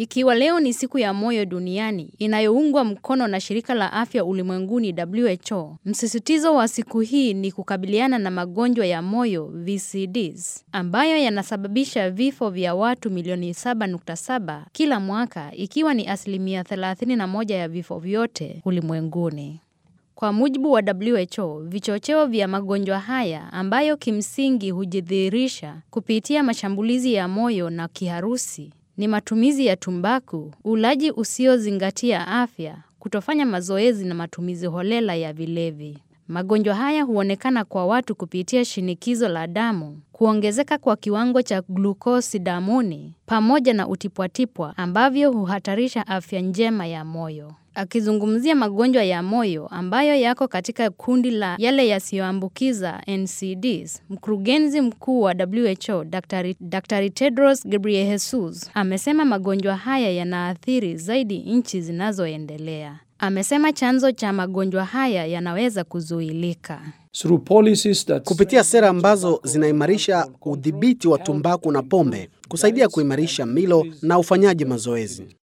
Ikiwa leo ni siku ya moyo duniani inayoungwa mkono na shirika la afya ulimwenguni WHO, msisitizo wa siku hii ni kukabiliana na magonjwa ya moyo VCDs, ambayo yanasababisha vifo vya watu milioni 7.7 kila mwaka, ikiwa ni asilimia 31 ya vifo vyote ulimwenguni. Kwa mujibu wa WHO, vichocheo vya magonjwa haya ambayo kimsingi hujidhihirisha kupitia mashambulizi ya moyo na kiharusi ni matumizi ya tumbaku, ulaji usiozingatia afya, kutofanya mazoezi na matumizi holela ya vilevi. Magonjwa haya huonekana kwa watu kupitia shinikizo la damu, kuongezeka kwa kiwango cha glukosi damuni, pamoja na utipwatipwa ambavyo huhatarisha afya njema ya moyo. Akizungumzia magonjwa ya moyo ambayo yako katika kundi la yale yasiyoambukiza NCDs, mkurugenzi mkuu wa WHO Dr. Dr. Tedros Ghebreyesus amesema magonjwa haya yanaathiri zaidi nchi zinazoendelea. Amesema chanzo cha magonjwa haya yanaweza kuzuilika kupitia sera ambazo zinaimarisha udhibiti wa tumbaku na pombe, kusaidia kuimarisha milo na ufanyaji mazoezi.